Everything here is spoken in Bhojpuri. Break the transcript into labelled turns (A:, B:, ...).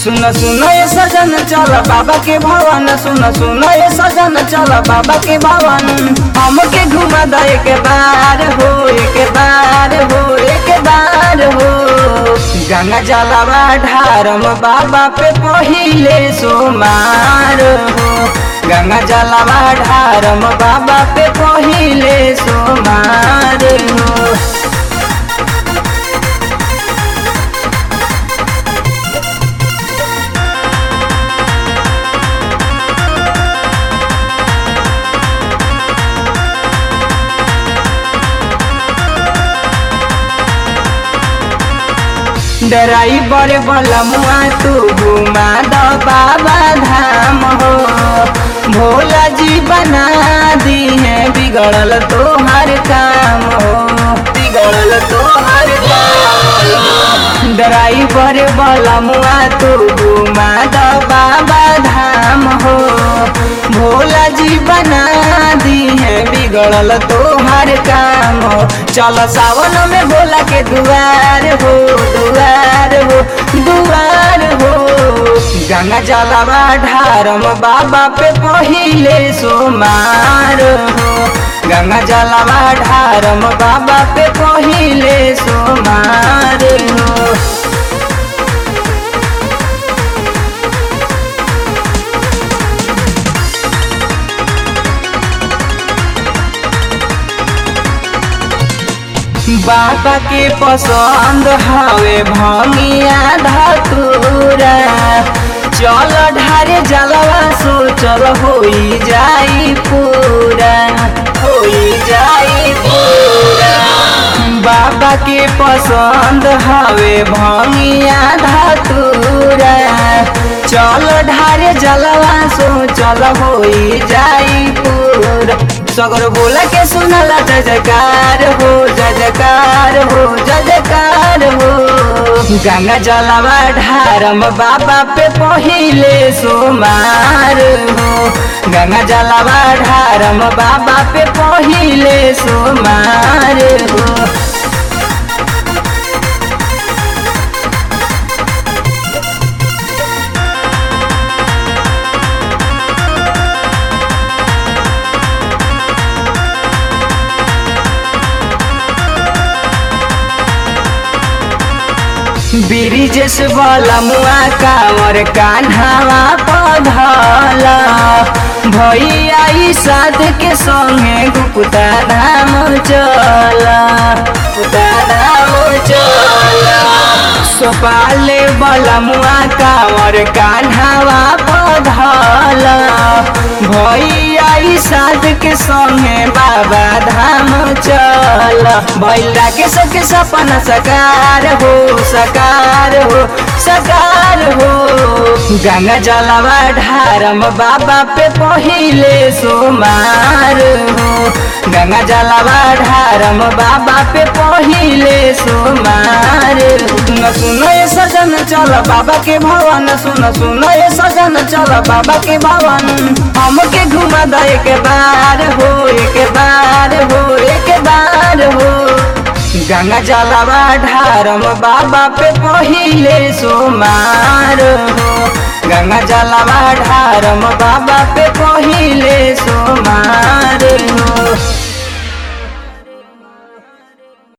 A: सुन सुन ये सजन चल बाबा के भवन सुन सुन ये सजन चल बाबा के भवन हमके घुमा द एक बार हो एक बार हो एक बार हो गंगा जलवा ढारम बाबा पे पहिले सोमार हो गंगा जलवा ढारम बाबा पे पहिले सोमार हो ड्राइवर बलमुआ तू घुमा द बाबा धाम हो भोला जी बना दी है बिगड़ल तोहर काम हो बिगड़ल तोहर काम ड्राइवर बलमुआ तू घुमा द बाबा धाम हो भोला जी बना दी है बिगड़ल तोहर काम हो चल सावन में भोला के दुआर हो दुआर हो दुआर हो गंगा जलवा ढारम बाबा पे पहिले सोमार हो गंगा जलवा ढारम बाबा पे पहिले सोमार हो बाबा के पसंद हवे भंगिया धतूरा चल ढारे जलवा सोचल होई जाई पूरा होई जाई पूरा बाबा के पसंद हवे भंगिया धतूरा चल ढारे जलवा सोचल होई जाई पूरा सगर बोला के सुनला जय जयकार हो जय जयकार हो जय जयकार हो गंगा जलवा ढारम बाबा पे पहिले सोमार हो गंगा जलवा ढारम बाबा पे पहिले सोमार हो ब्रिजेश वाला मुआ कांवर कान्हावा पधला भैया ई साध के संगे गुप्ता धाम चला गुप्ता धाम चला सोपाले वाला मुआ कांवर कान्हावा पधला भैया ई साध के संगे बाबा धाम चला भैला के सबके सपना सकार हो सकार हो सकार हो गंगा जलवा ढारम बाबा पे पहिले सोमार हो गंगा जलवा ढारम बाबा पे पहिले सोमार सुन सुन ये सजन चल बाबा के भवन सुन सुन ये सजन चल बाबा के भवन हमके घुमा द एक बार हो एक बार हो एक बार हो गंगा जलवा ढारम बाबा पे पहिले सोमार हो गंगा जलवा ढारम बाबा पे पहिले सोमार हो